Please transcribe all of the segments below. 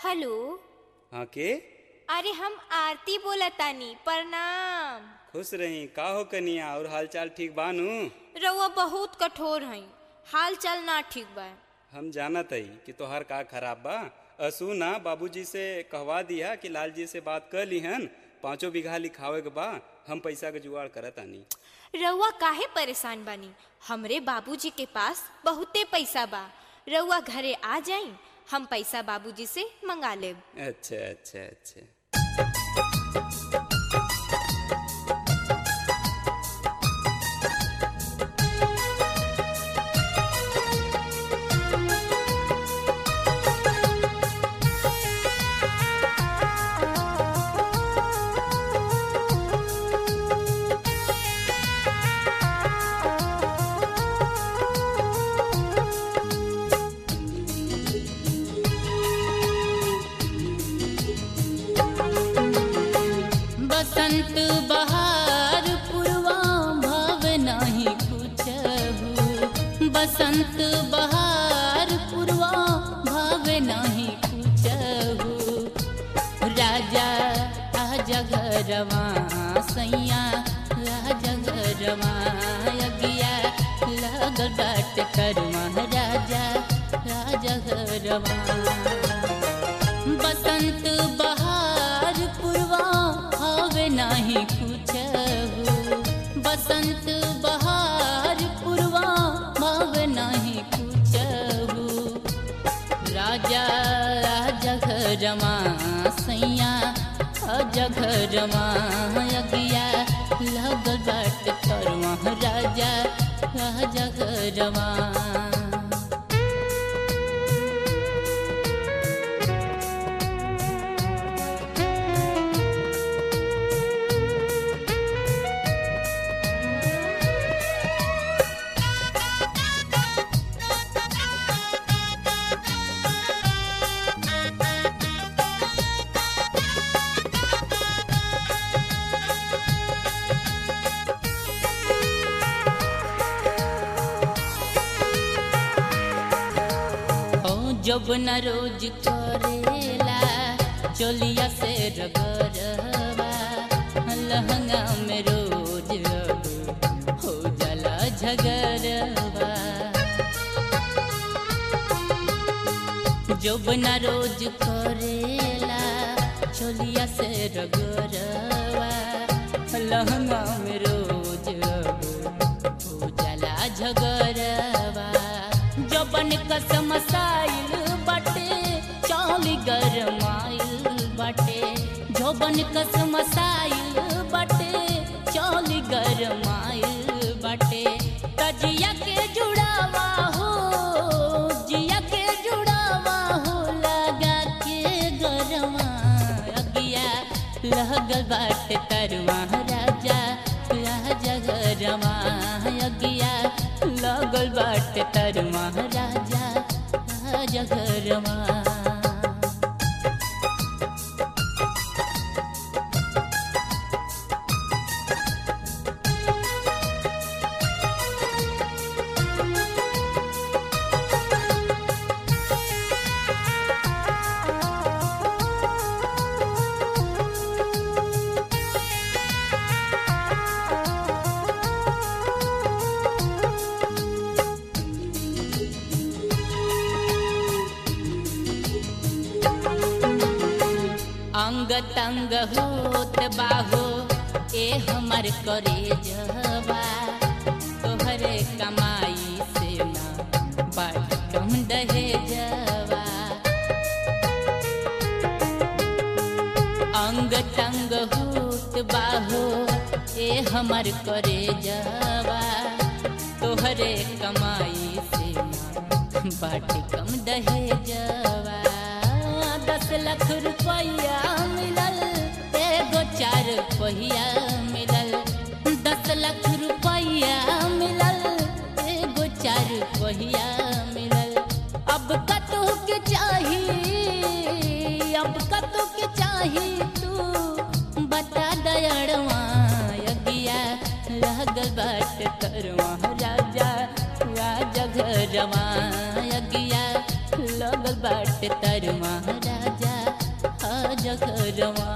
hello हाँ के अरे हम आरती बोलतानी प्रणाम खुश रही का हो कनिया और हालचाल ठीक बानू रउआ बहुत कठोर हई हाल चाल ना ठीक बा हम जानत हई कि तोहार का खराब बा असू ना बाबूजी से कहवा दिया कि लालजी से बात कर लीहन पाँचों बीघा लिखावे के बा हम पैसा के जुगाड़ करत आनी रउआ काहे परेशान बानी हमरे बाबूजी के पास बहुते पैसा बा रउआ घरे आ जाई हम पैसा बाबूजी से मंगा लेब अच्छा अच्छा अच्छा बसंत बहार पूर्वा भाव नाही कुछहु बसंत बहार पूर्वा भाव नाही कुछहु राजा आजा घरवा सैया राजा घरवा अगिया लगल बाट करवा राजा राजा घरवा बसंत बहार पूर्वा हवे नाही कुछहु बसंत बहार पूर्वा भाव नाही कुछहु राजा राजा घरमा सैया राजा घरमा अगिया लगल बाट करवा राजा राजा घरमा हो जब न रोज करेला चोलिया से रगरवा लहंगा में रोज अब हो जाला झगरवा जब न रोज करेला चोलिया से रगरवा लहंगा में रोज अब हो जाला झगरवा जबन कसम साइल बाटे चाली गरमाइल बाटे जबन कसम साइल बाटे चाली गरमाइल बाटे तजिया के जुड़ावा हो जिया के जुड़ावा हो लगा के गरवा अगिया लगल बाटे तरवा राजा राजा गरवा अगिया लगल बाटे तरवा राजा राजा गरवा अंग तंग होत बाहो ए हमर करे जवा तोहरे कमाई से ना बाट कम दहे जवा अंग तंग होत बाहो ए हमर करे जवा तोहरे कमाई से ना बाट कम दहे जवा दस लाख रुपया मिलल एगो चार पहिया मिलल दस लाख रुपया मिलल एगो चार पहिया मिलल अब कतो के चाही अब कतो के चाही तू बता दयड़वा अगिया लगल बाट करवा राजा राजा घरवा अगिया लगल बाट तरवा राजा आज घरवा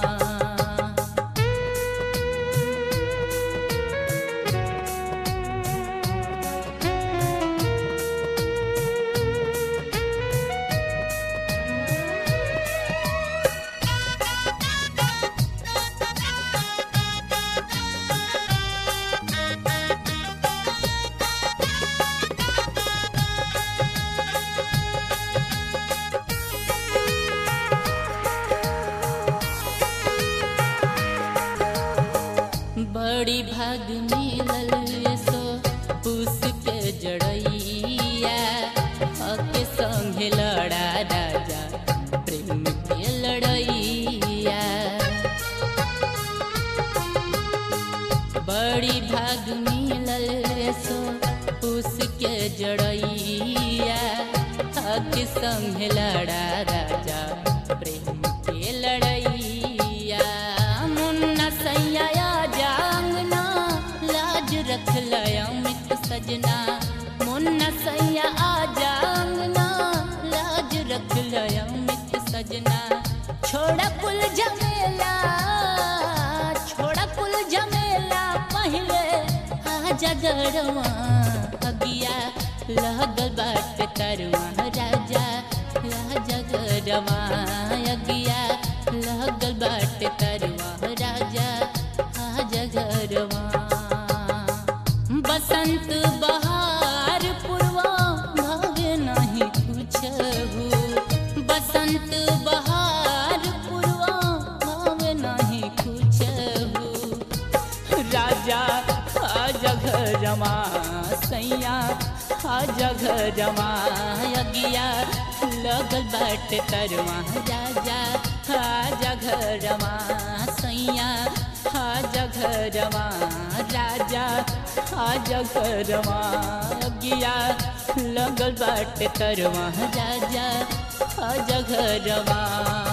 बड़ी भाग मिलल सो पूस के जड़ैया हके संगे लड़ा राजा प्रेम के लड़ैया बड़ी भाग मिलल सो पूस के जड़ैया हके संगे लड़ा राजा प्रेम के लड़ैया मुन्ना सैया जांगना लाज रख लया मित सजना मुन्ना सैया आ जांगना लाज रख लया मित सजना छोड़ा कुल झमेला छोड़ा कुल झमेला पहले आजा गरवा अगिया लगल बाट तरवा राजा राजा गरवा अगिया लगल बाट तरवा राजा आजा गरवा बसंत बहार पूर्वा भागे नहीं कुछ बसंत बहार पूर्वा भागे नहीं कुछ राजा आजा घरमा सैया आजा घरमा अगिया लगल बाट तरवा राजा आजा घरमा सैया आजा घरमा राजा आजा घरमा अगिया लगल बाट तरवा राजा आजा घरमा